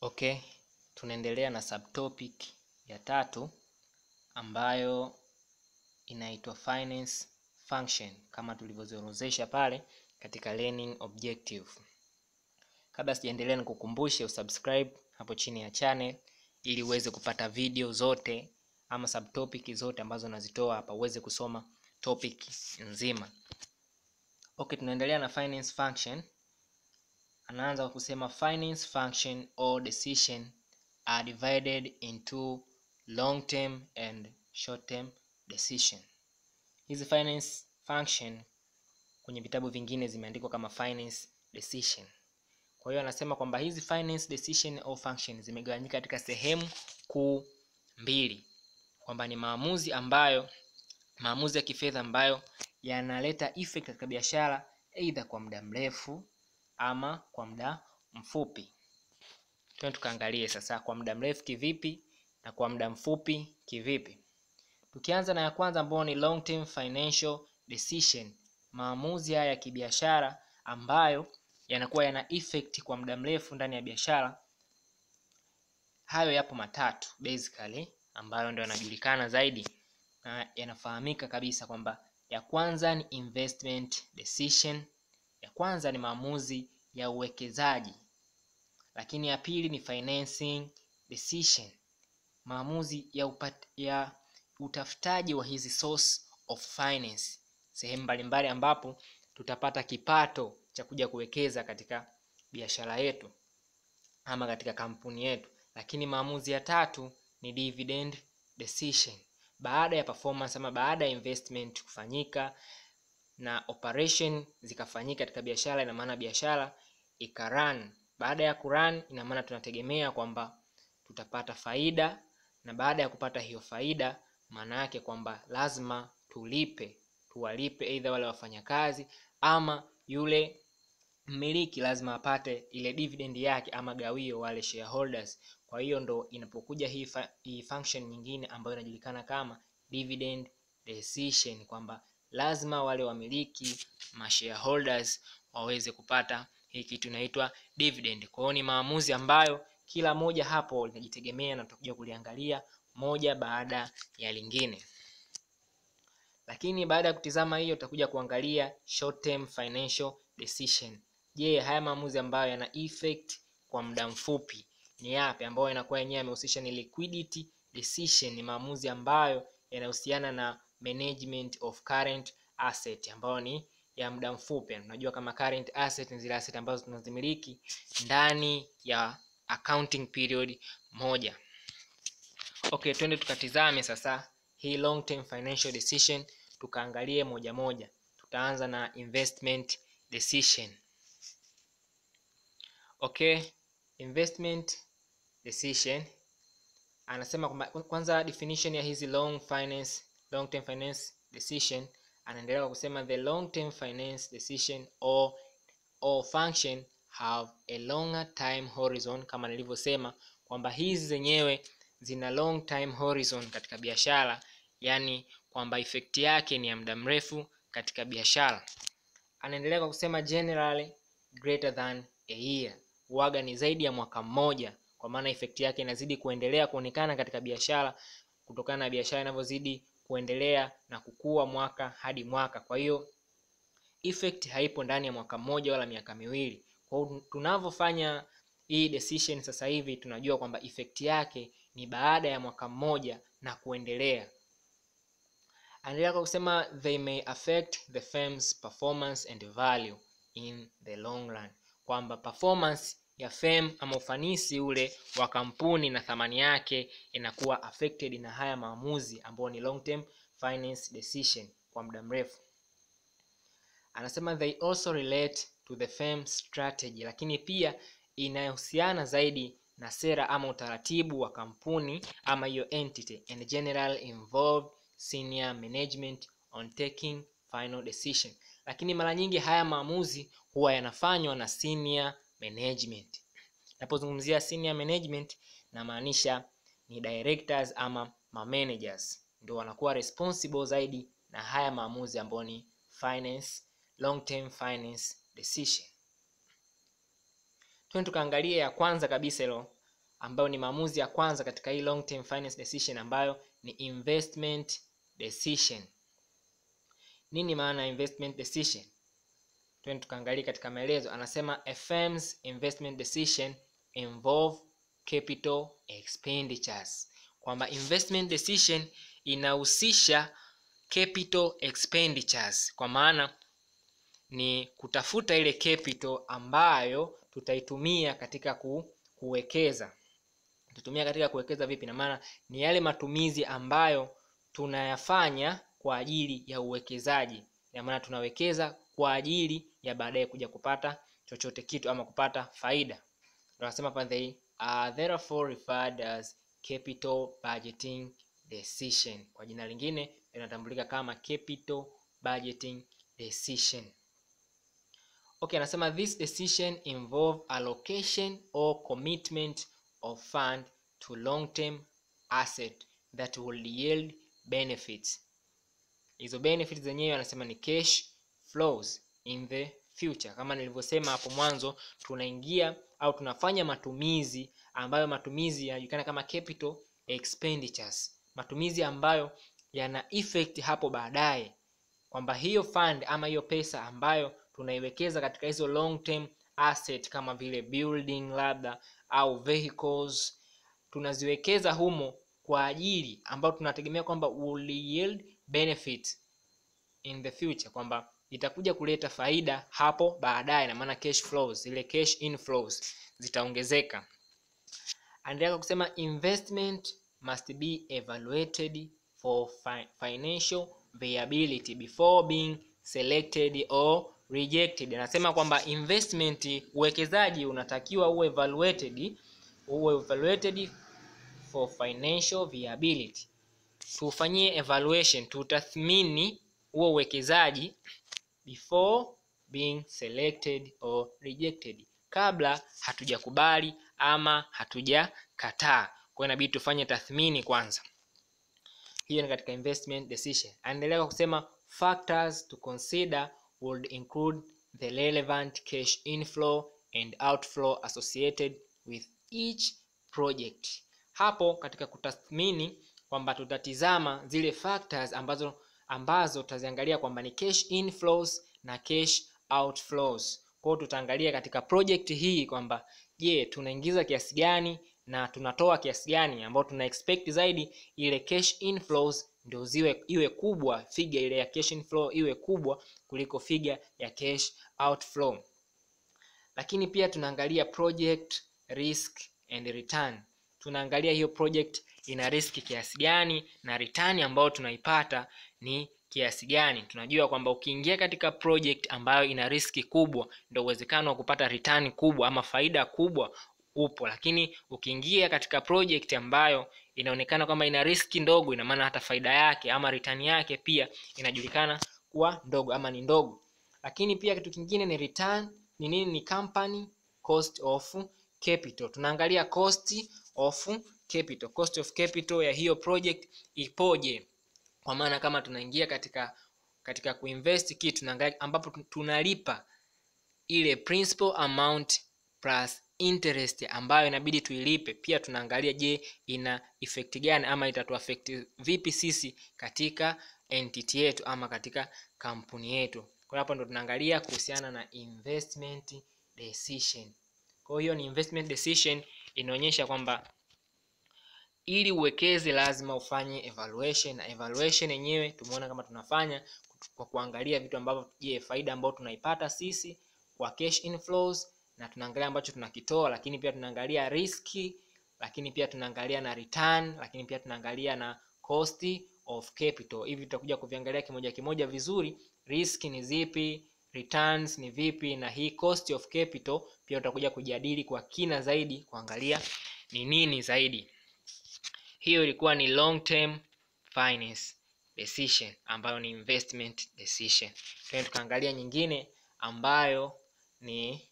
Okay, tunaendelea na subtopic ya tatu ambayo inaitwa finance function kama tulivyoziorodhesha pale katika learning objective. Kabla sijaendelea, nikukumbushe usubscribe hapo chini ya channel ili uweze kupata video zote ama subtopic zote ambazo nazitoa hapa uweze kusoma topic nzima. Okay, tunaendelea na finance function. Anaanza kwa kusema finance function or decision are divided into long term and short term decision. Hizi finance function kwenye vitabu vingine zimeandikwa kama finance decision. Kwa hiyo anasema kwamba hizi finance decision or function zimegawanyika katika sehemu kuu mbili, kwamba ni maamuzi ambayo maamuzi ya kifedha ambayo yanaleta effect katika biashara either kwa muda mrefu ama kwa muda mfupi. Twende tukaangalie sasa kwa muda mrefu kivipi na kwa muda mfupi kivipi. Tukianza na ya kwanza ambayo ni long term financial decision, maamuzi haya ya kibiashara ambayo yanakuwa yana effect kwa muda mrefu ndani ya biashara. Hayo yapo matatu basically, ambayo ndio yanajulikana zaidi na yanafahamika kabisa kwamba ya kwanza ni investment decision. Ya kwanza ni maamuzi ya uwekezaji, lakini ya pili ni financing decision, maamuzi ya, upat, ya utafutaji wa hizi source of finance, sehemu mbalimbali ambapo tutapata kipato cha kuja kuwekeza katika biashara yetu ama katika kampuni yetu. Lakini maamuzi ya tatu ni dividend decision, baada ya performance ama baada ya investment kufanyika na operation zikafanyika katika biashara, ina maana biashara ikarun. Baada ya kurun, ina maana tunategemea kwamba tutapata faida, na baada ya kupata hiyo faida, maana yake kwamba lazima tulipe, tuwalipe aidha wale wafanyakazi ama yule mmiliki lazima apate ile dividend yake ama gawio wale shareholders. Kwa hiyo ndo inapokuja hii, fa hii function nyingine ambayo inajulikana kama dividend decision kwamba lazima wale wamiliki ma shareholders waweze kupata hii kitu inaitwa dividend. Kwa hiyo ni maamuzi ambayo kila moja hapo linajitegemea na tutakuja kuliangalia moja baada ya lingine. Lakini baada ya kutizama hiyo, tutakuja kuangalia short term financial decision. Je, haya maamuzi ambayo yana effect kwa muda mfupi ni yapi? Ambayo yanakuwa yenyewe yamehusisha ni liquidity decision, ni maamuzi ambayo yanahusiana na management of current asset ambayo ni ya muda mfupi. Unajua kama current asset ni zile asset ambazo tunazimiliki ndani ya accounting period moja. Okay, twende tukatizame sasa hii long term financial decision, tukaangalie moja moja. Tutaanza na investment decision. Okay, investment decision anasema kwamba kwanza definition ya hizi long finance long term finance decision anaendelea kwa kusema the long term finance decision or, or function have a longer time horizon, kama nilivyosema kwamba hizi zenyewe zina long time horizon katika biashara, yani kwamba effect yake ni ya muda mrefu katika biashara. Anaendelea kwa kusema generally greater than a year, waga ni zaidi ya mwaka mmoja, kwa maana effect yake inazidi kuendelea kuonekana katika biashara kutokana na biashara inavyozidi kuendelea na kukua mwaka hadi mwaka. Kwa hiyo effect haipo ndani ya mwaka mmoja wala miaka miwili. Kwa hiyo tunavyofanya hii decision sasa hivi tunajua kwamba effect yake ni baada ya mwaka mmoja na kuendelea. Anaendelea kwa kusema they may affect the firm's performance and value in the long run, kwamba performance ya firm ama ufanisi ule wa kampuni na thamani yake inakuwa affected na haya maamuzi ambayo ni long term finance decision kwa muda mrefu. Anasema they also relate to the firm strategy, lakini pia inahusiana zaidi na sera ama utaratibu wa kampuni ama hiyo entity and general involve senior management on taking final decision, lakini mara nyingi haya maamuzi huwa yanafanywa na senior management. Napozungumzia senior management namaanisha ni directors ama managers ndio wanakuwa responsible zaidi na haya maamuzi ambayo ni finance long term finance decision. Twende tukaangalia ya kwanza kabisa hilo ambayo ni maamuzi ya kwanza katika hii long term finance decision ambayo ni investment decision nini maana ya investment decision twende tukaangalia katika maelezo anasema a firm's investment decision involve capital expenditures kwamba investment decision inahusisha capital expenditures kwa maana ni kutafuta ile capital ambayo tutaitumia katika ku, kuwekeza tutumia katika kuwekeza vipi na maana ni yale matumizi ambayo tunayafanya kwa ajili ya uwekezaji na maana tunawekeza kwa ajili ya baadaye kuja kupata chochote kitu ama kupata faida tunasema pa they are therefore referred as capital budgeting decision kwa jina lingine linatambulika kama capital budgeting decision okay anasema this decision involve allocation or commitment of fund to long term asset that will yield benefits hizo benefits zenyewe anasema ni cash flows in the future kama nilivyosema hapo mwanzo tunaingia au tunafanya matumizi ambayo matumizi yanajulikana kama capital expenditures matumizi ambayo yana effect hapo baadaye kwamba hiyo fund ama hiyo pesa ambayo tunaiwekeza katika hizo long term asset kama vile building labda au vehicles tunaziwekeza humo kwa ajili ambayo tunategemea kwamba will yield benefit in the future kwamba itakuja kuleta faida hapo baadaye na maana cash flows ile cash inflows zitaongezeka anaendelea kusema investment must be evaluated for fi financial viability before being selected or rejected anasema kwamba investment uwekezaji unatakiwa uwe evaluated uwe evaluated for financial viability tufanyie evaluation tutathmini huo uwekezaji before being selected or rejected kabla hatujakubali ama hatujakataa kwa hiyo inabidi tufanye tathmini kwanza hiyo ni katika investment decision anaendelea kwa kusema factors to consider would include the relevant cash inflow and outflow associated with each project hapo katika kutathmini kwamba tutatizama zile factors ambazo ambazo tutaziangalia kwamba ni cash inflows na cash outflows kwao tutaangalia katika project hii kwamba je tunaingiza kiasi gani na tunatoa kiasi gani ambao tuna expect zaidi ile cash inflows ndio ziwe iwe kubwa figa ile ya cash inflow iwe kubwa kuliko figa ya cash outflow lakini pia tunaangalia project risk and return tunaangalia hiyo project ina risk kiasi gani na return ambayo tunaipata ni kiasi gani tunajua kwamba ukiingia katika project ambayo ina riski kubwa ndio uwezekano wa kupata return kubwa ama faida kubwa upo lakini ukiingia katika project ambayo inaonekana kwamba ina riski ndogo ina maana hata faida yake ama return yake pia inajulikana kuwa ndogo ama ni ndogo lakini pia kitu kingine ni return ni nini ni company cost of capital tunaangalia cost of capital cost of capital ya hiyo project ipoje kwa maana kama tunaingia katika katika kuinvest kitu tunaangalia ambapo tunalipa ile principal amount plus interest ambayo inabidi tuilipe pia tunaangalia je ina effect gani ama itatuaffect vipi sisi katika entity yetu ama katika kampuni yetu kwa hapo ndo tunaangalia kuhusiana na investment decision kwa hiyo ni investment decision inaonyesha kwamba ili uwekeze lazima ufanye evaluation na evaluation yenyewe tumeona kama tunafanya kwa kuangalia vitu ambavyo je faida ambayo tunaipata sisi kwa cash inflows na tunaangalia ambacho tunakitoa lakini pia tunaangalia riski lakini pia tunaangalia na return lakini pia tunaangalia na cost of capital hivi tutakuja kuviangalia kimoja kimoja vizuri risk ni zipi returns ni vipi na hii cost of capital pia utakuja kujadili kwa kina zaidi kuangalia ni nini zaidi hiyo ilikuwa ni long term finance decision ambayo ni investment decision tuende tukaangalia nyingine ambayo ni